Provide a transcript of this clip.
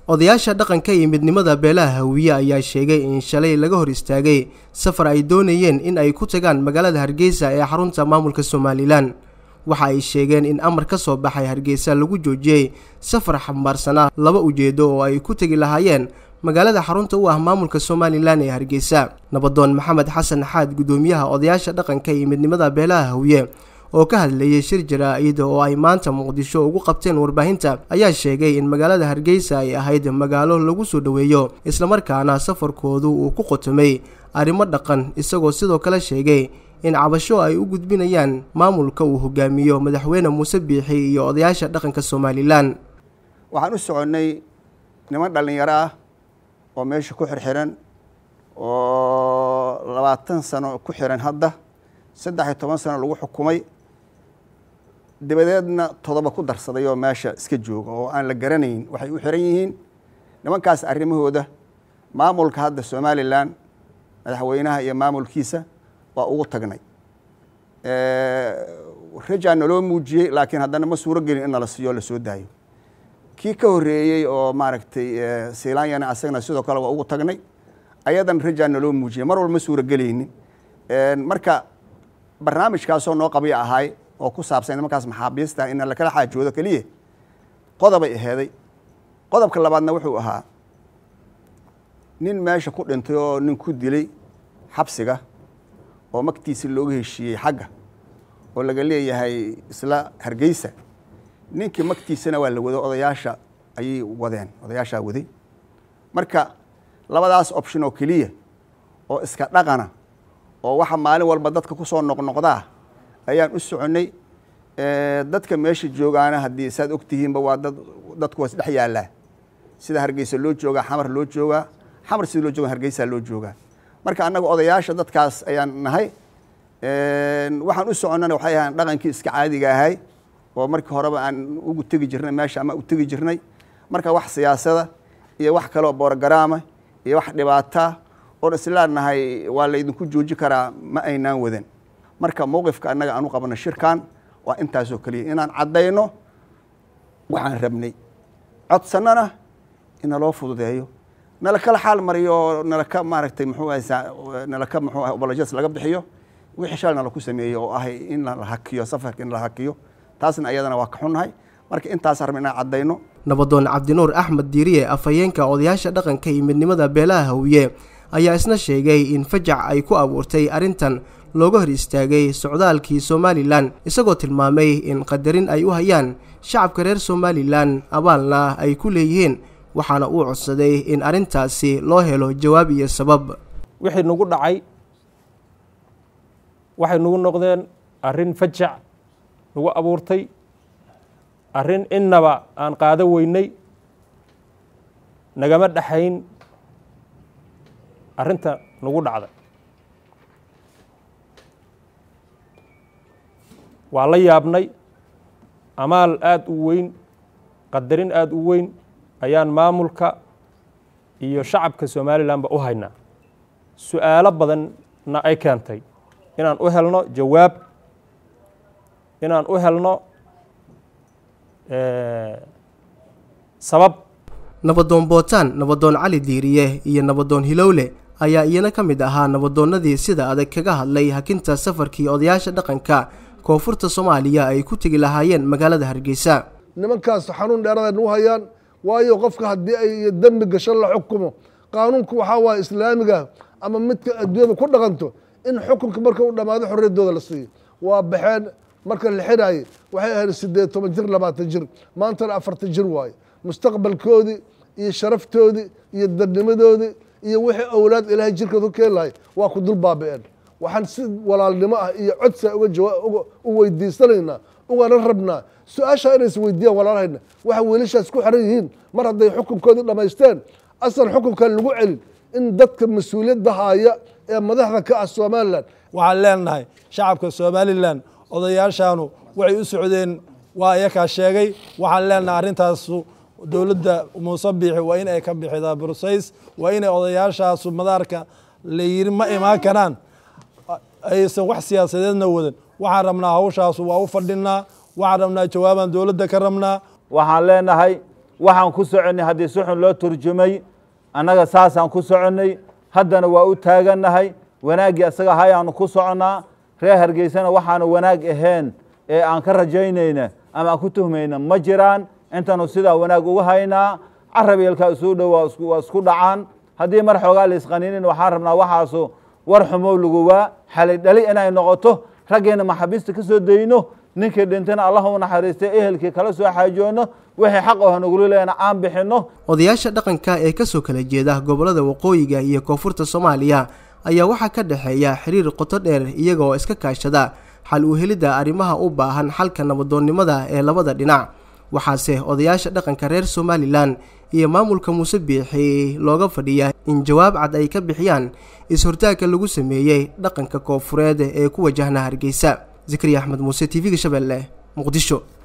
odayaasha dhaqanka iyo midnimada beelaha hawiye ayaa sheegay in shalay laga hor istaagay safar ay doonayeen in ay ku tagaan magaalada hargeysa ee xarunta maamulka somalilan waxa ay sheegeen in amar ka soo baxay hargeysa lagu joojiyey safar xambaarsanaa laba ujeedo oo ay ku tegi lahaayeen magaalada xarunta u ah maamulka somalilan ee hargeysa nabadoon maxamed xasan xaad guddoomiyaha odayaasha dhaqanka iyo midnimada beelaha hawiye oo ka hadlayay shir jaraa-id oo ay maanta muqdisho ugu qabteen warbaahinta ayaa sheegay in magaalada hargeysa ay ahayd magaalo lagu soo dhoweeyo islamarkaana safarkoodu uu ku qotomay arrimo dhaqan isagoo sidoo kale sheegay in cabasho ay u gudbinayaan maamulka uu hogaamiyo madaxweyne muuse biixi iyo odayaasha dhaqanka somalilan waxaan u soconnay niman dhallinyaro ah oo meesha ku xirxiran oo labaatan sano ku xiran hadda saddex iyo toban sano lagu xukumay dabadeedna todoba ku darsaday oo meesha iska jooga oo aan la garanayn waxay u xiran yihiin nimankaas arrimahooda maamulka hadda somalilan madaxweynaha iyo maamulkiisa waa ugu tagnay rajaa naloo muujiyey laakiin haddana ma suuro gelin in nala siiyo lasoo daayo kii ka horreeyey oo maaragtay silaanyana asagana sidoo kale waa ugu tagnay ayadan rajaa naloo muujiyey mar walba ma suuro gelaynin marka barnaamijkaasoo noo qabya ahaay oo ku saabsan nimankaas maxaabiista in lakala xaajoodo keliya qodobay aheeday qodobka labaadna wuxuu ahaa nin meesha ku dhintay oo nin ku dilay xabsiga oo magtiisi looga heshiiyey xagga oo laga leeyahay isla hargeysa ninkii magtiisana waa la wado odayaasha ayay wadeen odayaashaa waday marka labadaas option oo keliya oo iska dhaqana oo waxa maalin walba dadka ku soo noqnoqdaa ayaan u soconnay dadka meesha joogaana haddii saad og tihiinba waa dad dadku waa isdhex yaallaa sida hargeysa loo joogaa xamar loo joogaa xamar sida loo jooga hargeysa loo joogaa marka annaga odayaasha dadkaas ayaan nahay waxaan u soconnana waxay ahaan dhaqankii iska caadiga ahay oo markii horeba aan ugu tegi jirnay meesha ama u tegi jirnay marka wax siyaasada iyo wax kaleoo borogaraama iyo wax dhibaataa oon isleenahay waa laydinku jooji karaa ma aynaan wadan marka mowqifka annaga aan u qabno shirkan waa intaasoo keliya inaan caddayno waxaan rabnay codsannana inaloo fududeeyo nala kala xaal mariyo oo nalaka maaragtay muxuu haysaa nalaka muxuu ah obolojas laga bixiyo wixii shal nala ku sameeyo oo ahay in la hakiyo safarka in la hakiyo taasna ayadana waa ka xunnahay marka intaas rabna inaan caddayno nabadoon cabdinuur axmed diiriye afhayeenka odayaasha dhaqanka iyo midnimada beelaha hawiye ayaa isna sheegay in fajac ay ku abuurtay arrintan looga hor istaagay socdaalkii somalilan isagoo tilmaamay in qadarin ay u hayaan shacabka reer somalilan abaalna ay ku leeyihiin waxaana uu codsaday in arrintaasi loo helo jawaab iyo sabab wixii nagu dhacay waxay nagu noqdeen arrin fajac nagu abuurtay arrin innaba aan qaado weynay nagama dhexayn arrinta nagu dhacday waa la yaabnay amaal aada u weyn qadarin aada u weyn ayaan maamulka iyo shacabka somalilanba u haynaa su-aalo badanna ay keentay inaan u helno jawaab inaan u helno sabab nabadoon bootaan nabadoon cali diiriye iyo nabadoon hilowle ayaa iyana ka mid ahaa nabadoonnadii sida adag kaga hadlay hakinta safarkii odayaasha dhaqanka koonfurta soomaaliya ay ku tegi lahaayeen magaalada hargeysa nimankaas xanuun dheeraday nagu hayaan waayo qofka haddii ay dembi gasho la xukumo qaanuunku waxaa waaye islaamiga ama midka adduunyada ku dhaqanto in xukunka marka u dhammaado xorriyaddooda la siiyo waa baxeen marka la xidhaayey waxay ahayd siddeed toban jir labaatan jir maantana afartan jir waaye mustaqbalkoodii iyo sharaftoodii iyo dadnimadoodii iyo wixii awlaad ilaahay jirkooda ku keeni lahay waa ku dul baabi'een waxaan si walaalnimo ah iyo codsa uga u weydiisanaynaa ugana rabnaa su-aashaa inay is weydiiyaan walaalahayna waxa wiilashaas ku xiran yihiin mar hadday xukunkoodii dhammaysteen asal xukunkan lagu celin in dadka mas-uuliyadda haaya ee madaxda ka ah somalilan waxaan leenahay shacabka somalilan odayaashaanu waxay u socdeen waa iyakaa sheegay waxaan leenahay arrintaasu dowladda muuse biixi waa in ay ka bixidaa bursays waa inay odayaashaasu madaarka la yiri ma imaan karaan aysan wax siyaasadeedna wadan waxaan rabnaa hawshaasu waa u fadhinaa waxaan rabnaa jawaabaan dowladda ka rabnaa waxaan leenahay waxaan ku soconnay haddii si xun loo turjumay annaga saasaan ku soconnay haddana waa u taagannahay wanaaggii asaga hayaanu ku soconnaa reer hargeysana waxaanu wanaag ahayn ee aan ka rajaynayna ama aan ku tuhmayna ma jiraan intaanu sidaa wanaag uga haynaa carab yeelkaa isuu dhow waa isku dhacaan haddii mar xoogaa la isqaninin waxaan rabnaa waxaasu war xumow laguwaa xalay dhali inay noqoto raggeena maxaabiista ka soo dayno ninkii dhintana allah u naxariistay ehelkii kala soo xaajoono wixii xaq oo nagula leena aan bixinno odayaasha dhaqanka ee kasoo kala jeeda gobollada waqooyiga iyo koonfurta soomaaliya ayaa waxaa ka dhexeeya xiriir qoto dheer iyaga oo iska kaashada xal u helidda arrimaha u baahan xalka nabadoonnimada ee labada dhinac waxaase odayaasha dhaqanka reer somalilan iyo maamulka muuse biixi looga fadhiyaa in jawaab cad ay ka bixiyaan is-hortaagka lagu sameeyey dhaqanka koonfureed ee ku wajahna hargeysa zikriya axmed muuse t v-ga shabeelle muqdisho